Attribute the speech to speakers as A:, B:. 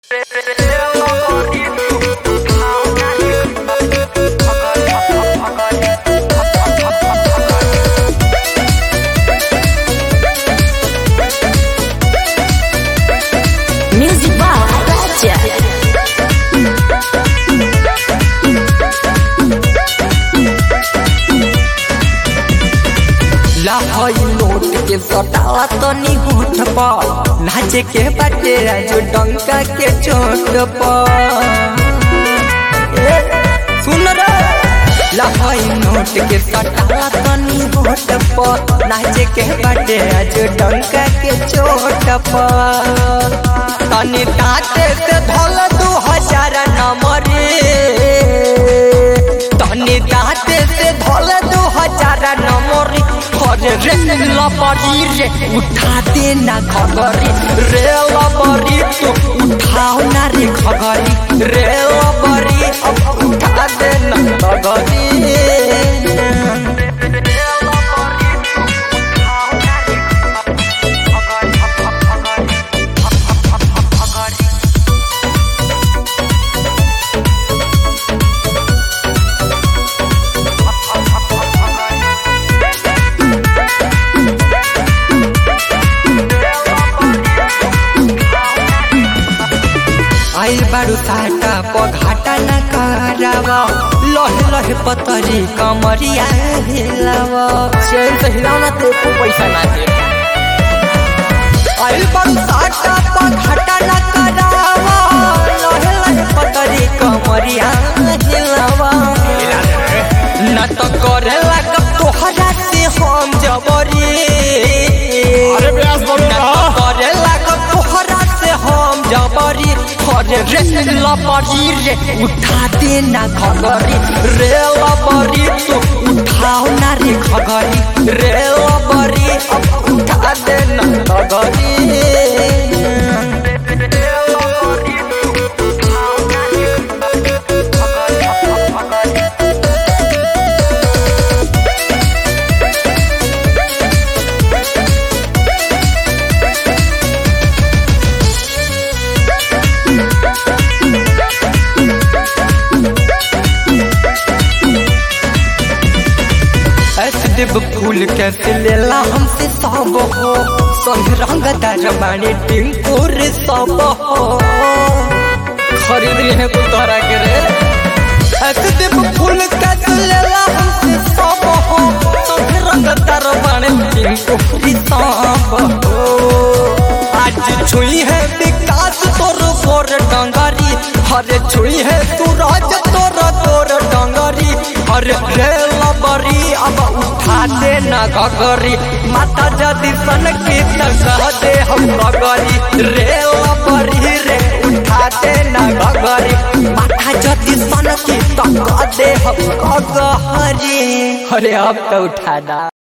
A: Music by Raja.
B: लाहई note के सटाला तनी होठ पर नाचे के बाटे राजू डंका के चोट पर ए, सुन रे लाहई नोट के सटाला तनी होठ पर नाचे के बाटे राजू डंका के चोट पर तनी दांते से धोल दू हजार नंबरे तनी दांते से धोल दू हजार नंबरे अरे रे लबरी रे उठा दे ना खगरी रे लबरी तू उठाओ ना रे खगरी रे लबरी अब उठा दे ना खगरी आई बारू साटा पघाटा न करावा लहे लहे पतरी कमरिया हिलावा चैन से हिलाओ ना ते को पैसा ना दे आई बारू साटा पघाटा न करावा लहे लहे पतरी कमरिया हिलावा न तो करे लग तोहरा से हम जबरी
C: अरे ब्यास बोलो
B: न
C: ना।
B: तो करे लग तोहरा से हम जबरी अरे रे लबरी रे उठा दे ना खगरी रे लबरी तू उठाओ ना रे खगरी रे लबरी अब उठा दे ना खगरी ऐसे देव फूल कैसे लेला हमसे सब हो संग रंग दरबानी टिंकुर सब हो खरीद रहे को तोरा के रे ऐसे देव फूल कैसे लेला हमसे सब हो संग रंग दरबानी टिंकुर सब हो आज छुई है विकास तोर गोर डंगरी हरे छुई है सूरज तोर गोर डंगरी हरे रे लबरी अब उठा दे ना गगरी माता जदी सन की कह दे हम गगरी रे लबरी रे उठा दे ना गगरी माता जदी सन की कह दे हम गगरी अरे अब तो उठा दा